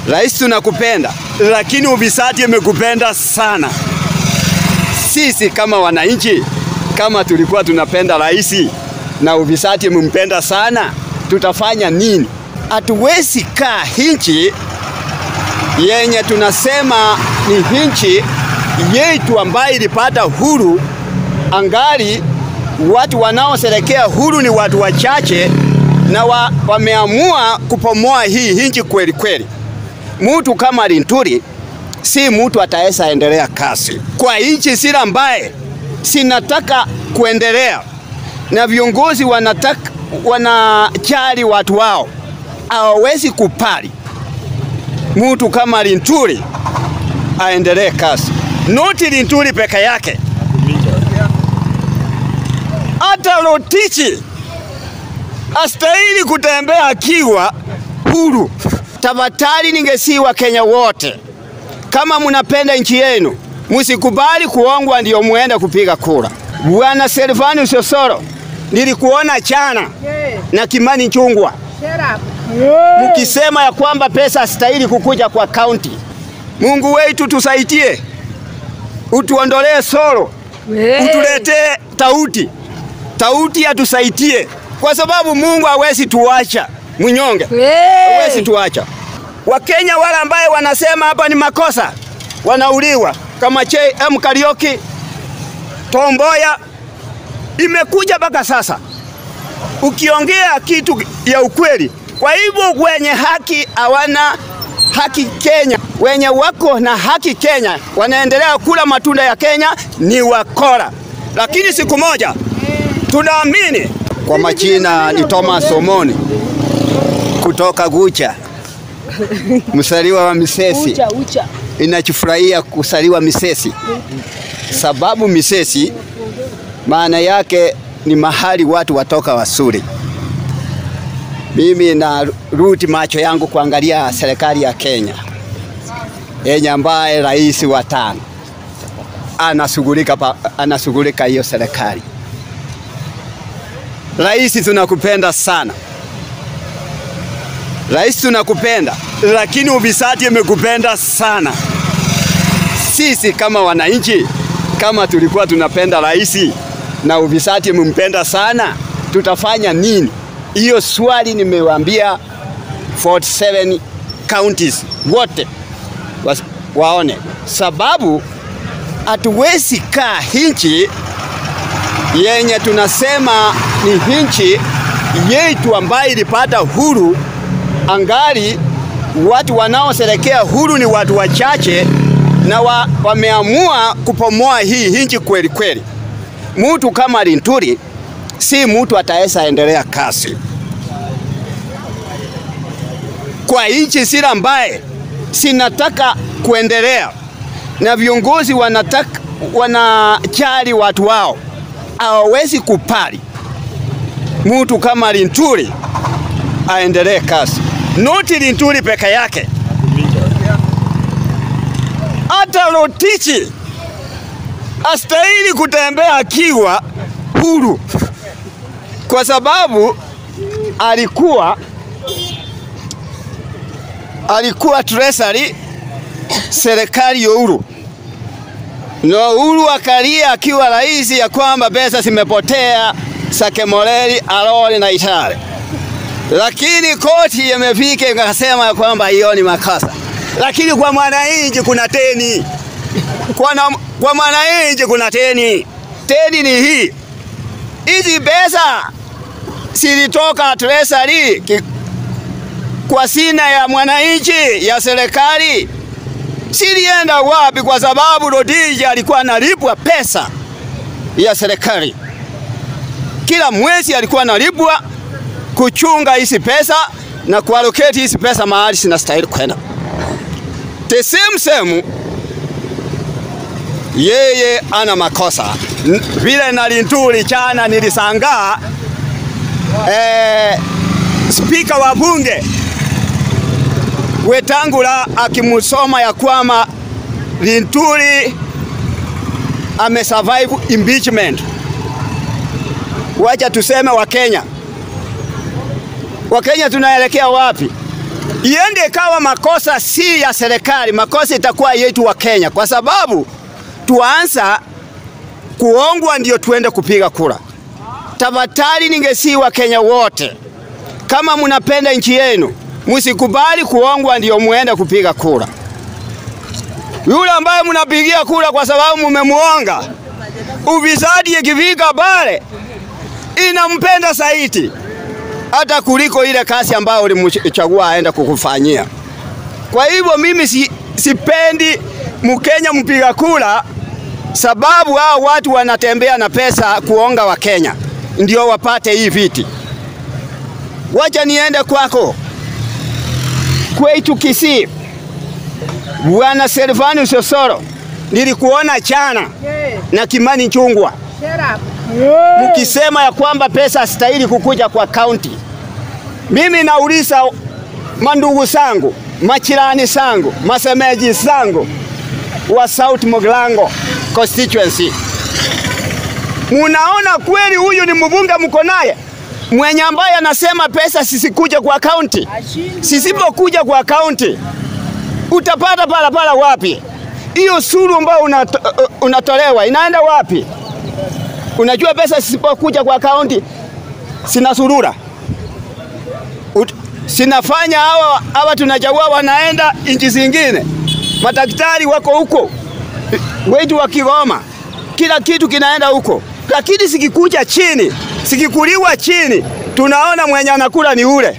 Rais, tunakupenda lakini ufisadi imekupenda sana. Sisi kama wananchi, kama tulikuwa tunapenda rais na ufisadi imempenda sana, tutafanya nini? Hatuwezi kaa hinchi yenye tunasema ni hinchi yetu ambayo ilipata huru, angali watu wanaosherekea huru ni watu wachache na wa, wameamua kupomoa hii hinchi kweli kweli. Mtu kama Linturi si mtu ataweza endelea kasi kwa nchi sila ambaye sinataka kuendelea, na viongozi wanataka wanajali watu wao, hawawezi kupali mtu kama Linturi aendelee kasi. Noti Linturi peke yake, hata Rotich astahili kutembea akiwa huru. Tafadhali ningesiwa Kenya wote, kama munapenda nchi yenu, musikubali kuongwa ndio muende kupiga kura. Bwana Silvanus Osoro, nilikuona chana na Kimani Chungwa mukisema ya kwamba pesa astahili kukuja kwa kaunti. Mungu wetu tusaidie, utuondolee soro, utuletee tauti, tauti atusaidie, kwa sababu Mungu hawezi tuacha mnyonge, hawezi tuacha. Wakenya wale ambaye wanasema hapa ni makosa wanauliwa kama JM Karioki, Tomboya, imekuja mpaka sasa ukiongea kitu ya ukweli. Kwa hivyo wenye haki hawana haki Kenya, wenye wako na haki Kenya wanaendelea kula matunda ya Kenya ni wakora, lakini siku moja tunaamini. Kwa majina ni Thomas Omoni kutoka Gucha, msaliwa wa Misesi. Ucha, ucha. Inachufurahia kusaliwa Misesi sababu Misesi maana yake ni mahali watu watoka wasuri. Mimi na ruti macho yangu kuangalia serikali ya Kenya yenye ambaye rais wa tano anashughulika pa- anashughulika hiyo serikali. Rais, tunakupenda sana rais, tunakupenda lakini ufisadi imekupenda sana. Sisi kama wananchi, kama tulikuwa tunapenda rais na ufisadi imempenda sana, tutafanya nini? Hiyo swali nimewaambia 47 counties wote wa, waone, sababu hatuwezi kaa hinchi yenye tunasema ni hinchi yetu ambayo ilipata huru, angali watu wanaosherekea huru ni watu wachache na wa, wameamua kupomoa hii hinchi kweli kweli. Mtu kama Linturi si mtu ataweza endelea kasi kwa nchi sila ambaye sinataka kuendelea, na viongozi wanataka wanajali watu wao, hawawezi kupali mtu kama Linturi aendelee kasi. Noti Linturi peke yake, hata Rotich astahili kutembea akiwa huru, kwa sababu alikuwa alikuwa treasury serikali ya Uhuru na Uhuru akalia akiwa rais ya kwamba pesa zimepotea Sakemoreli, Aroli na Itare, lakini koti imefika ikasema ya kwamba hiyo ni makosa, lakini kwa mwananchi kuna teni kwa, na, kwa mwananchi kuna teni. Teni ni hii, hizi pesa zilitoka treasury ki- kwa sina ya mwananchi ya serikali silienda wapi? Kwa sababu Rotich alikuwa analipwa pesa ya serikali kila mwezi, alikuwa analipwa kuchunga hizi pesa na kuallocate hizi pesa mahali zinastahili kwenda. The same same yeye ana makosa N- vile na Linturi chana nilisangaa eh, spika wa bunge Wetangula akimusoma ya kwamba Linturi amesurvive impeachment. Wacha tuseme Wakenya, Wakenya tunaelekea wapi? iende ikawa makosa si ya serikali, makosa itakuwa yetu wa Kenya, kwa sababu tuanza kuongwa ndio tuende kupiga kura. Tafadhali ningesi wa Kenya wote, kama mnapenda nchi yenu, msikubali kuongwa ndio muende kupiga kura. Yule ambaye mnapigia kura kwa sababu mumemuonga, ufisadi ikifika pale inampenda zaidi hata kuliko ile kazi ambayo ulimchagua aenda kukufanyia. Kwa hivyo mimi si, sipendi Mkenya mpiga kura, sababu hao watu wanatembea na pesa kuonga wa Kenya ndio wapate hii viti. Wacha niende kwako kwetu Kisii, Bwana Silvanus Osoro, nilikuona chana na Kimani Chungwa mkisema ya kwamba pesa hastahili kukuja kwa kaunti. Mimi nauliza mandugu zangu, machirani zangu, masemeji zangu wa South Moglango constituency, munaona kweli huyu ni mbunge mko naye mwenye ambaye anasema pesa sisikuja kwa kaunti? Sisipokuja kwa kaunti utapata palapala wapi? Hiyo suru ambayo unato, unatolewa inaenda wapi? Unajua pesa zisipokuja kwa kaunti sina surura Ut, sinafanya hawa hawa tunachagua wanaenda nchi zingine, madaktari wako huko wetu wa Kigoma, kila kitu kinaenda huko, lakini sikikuja chini, sikikuliwa chini, tunaona mwenye anakula ni ule,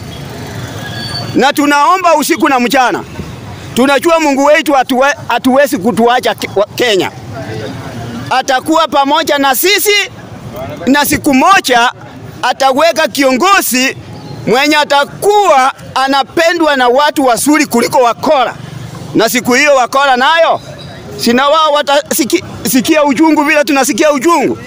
na tunaomba usiku na mchana. Tunajua Mungu wetu hatuwezi kutuacha Kenya atakuwa pamoja na sisi, na siku moja ataweka kiongozi mwenye atakuwa anapendwa na watu wazuri kuliko wakora, na siku hiyo wakora nayo sina wao watasikia uchungu vile tunasikia uchungu.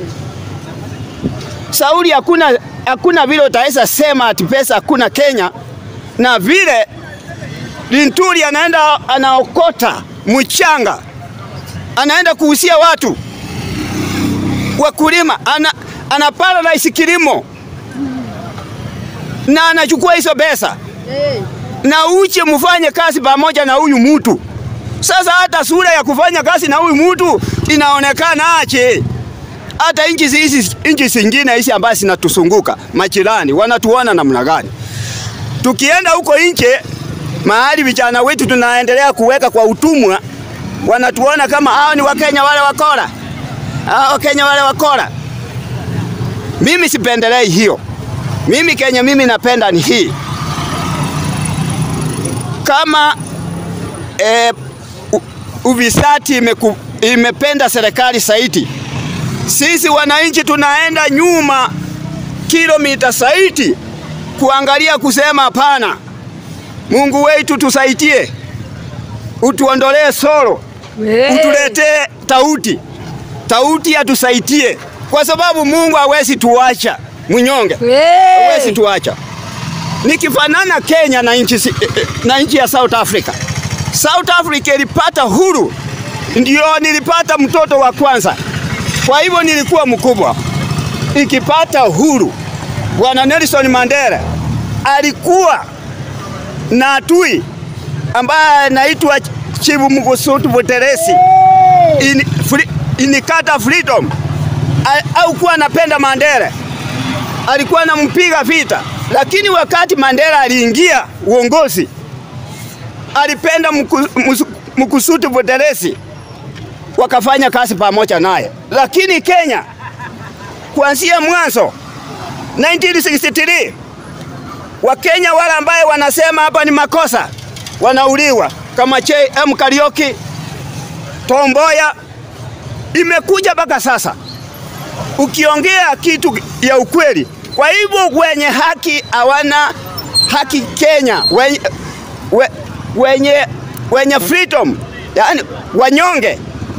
Sauli, hakuna hakuna vile utaweza sema ati pesa hakuna Kenya, na vile Linturi anaenda anaokota mchanga anaenda kuhusia watu wakulima, ana, ana paralyze kilimo na anachukua hizo pesa hey. na uche mfanye kazi pamoja na huyu mtu. Sasa hata sura ya kufanya kazi na huyu mtu inaonekana ache. Hata nchi hizi nchi zingine hizi ambazo zinatuzunguka majirani wanatuona namna gani? Tukienda huko nje mahali vijana wetu tunaendelea kuweka kwa utumwa wanatuona kama hao ni Wakenya wale wakora, hao Wakenya wale wakora. Mimi sipendelei hiyo. Mimi Kenya mimi napenda ni hii, kama e, uvisati imeku, imependa serikali zaidi, sisi wananchi tunaenda nyuma kilomita zaidi kuangalia kusema hapana, Mungu wetu tusaidie, utuondolee soro utuletee tauti, tauti atusaidie, kwa sababu Mungu hawezi tuacha mnyonge, hawezi tuacha. Nikifanana Kenya na nchi na nchi ya South Africa. South Africa ilipata huru, ndio nilipata mtoto wa kwanza, kwa hivyo nilikuwa mkubwa. Ikipata huru, Bwana Nelson Mandela alikuwa na adui ambaye anaitwa Chifu Mkusutu Buteresi in, free, inikata freedom au kuwa anapenda Mandela, alikuwa anampiga vita, lakini wakati Mandela aliingia uongozi alipenda Mkusutu Buteresi, wakafanya kazi pamoja naye. Lakini Kenya kuanzia mwanzo 1963 Wakenya wale ambaye wanasema hapa ni makosa wanauliwa kama JM Kariuki, Tomboya, imekuja mpaka sasa. Ukiongea kitu ya ukweli, kwa hivyo wenye haki hawana haki Kenya, wenye, we, wenye, wenye freedom, yani wanyonge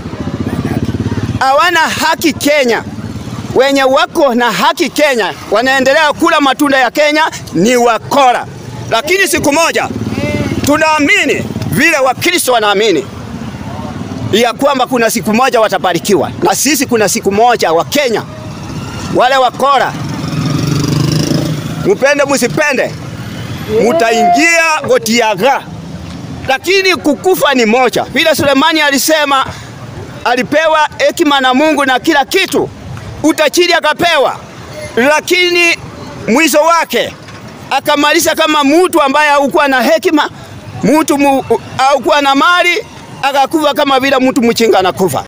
hawana haki Kenya. Wenye wako na haki Kenya wanaendelea kula matunda ya Kenya ni wakora, lakini siku moja tunaamini vile Wakristo wanaamini ya kwamba kuna siku moja watabarikiwa, na sisi kuna siku moja wa Kenya wale wakora, mupende musipende, mutaingia gotiaga, lakini kukufa ni moja. Vile Sulemani alisema alipewa hekima na Mungu na kila kitu, utajiri akapewa, lakini mwisho wake akamaliza kama mtu ambaye haukuwa na hekima, mtu haukuwa na mali, akakufa kama vile mtu mchinga anakufa.